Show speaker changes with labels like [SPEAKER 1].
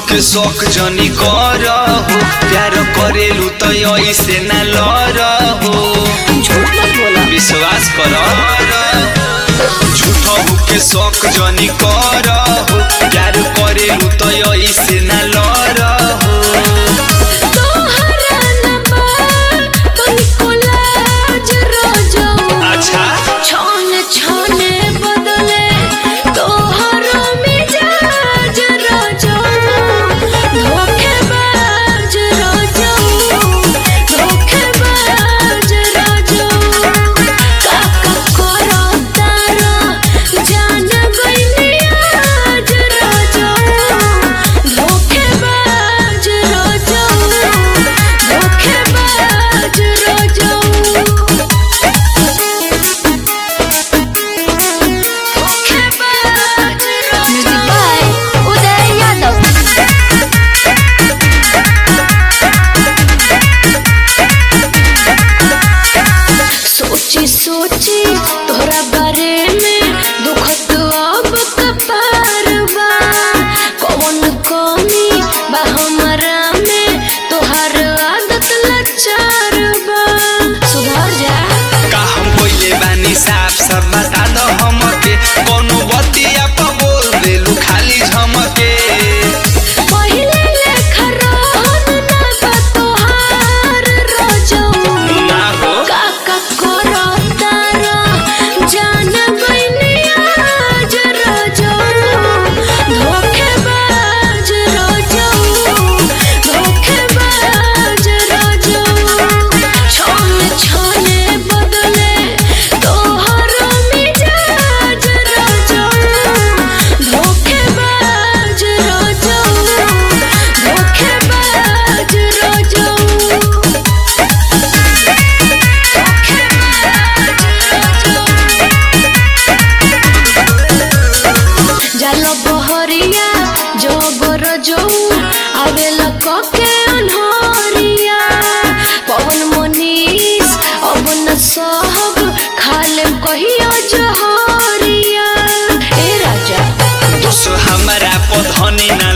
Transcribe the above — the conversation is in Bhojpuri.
[SPEAKER 1] के शौक जनी कर हो प्यार करेलू तो ऐसे न लर हो
[SPEAKER 2] झूठ मत बोला
[SPEAKER 1] विश्वास कर झूठो के शौक जनी कर हो प्यार करेलू तो ऐसे न लर हो
[SPEAKER 2] तोहरा नंबर तनिको लाज रोजो
[SPEAKER 1] अच्छा
[SPEAKER 2] छान छाने बदले तोहरा मिजाज रोजो धोखेबाज रोजो धोखेबाज रोजो काका करो तारा जान गइली आज रोजो धोखेबाज रोजो धोखेबाज रोजो Music by Uday Yadav. सोची सोची तोहरा बारे में दुखत अब कपार बा कौन कमी बा हमरा में तोहर आदत लाचार बा सुधर जा
[SPEAKER 1] का हम कोइले बानी साफ सब बता दो हमके कोनो बतिया पर बोल देलू खाली झमके
[SPEAKER 2] पहिले लेखा रोहन ना बा तोहार रोजो
[SPEAKER 1] ना हो
[SPEAKER 2] काका करो तारा जान गइली आज रोजो धोखेबाज रोजो धोखेबाज रोजो छोने छोने बदले तोहरा मिजाज रोजो धोखेबाज रोजो धोखेबाज रोजो जालो बहरिया जोगर जो आवेला कके अनहरिया पवन मनीष अब न सहब खाले कहियो जहरिया ए राजा
[SPEAKER 1] दोस्त हमरा पधनी ना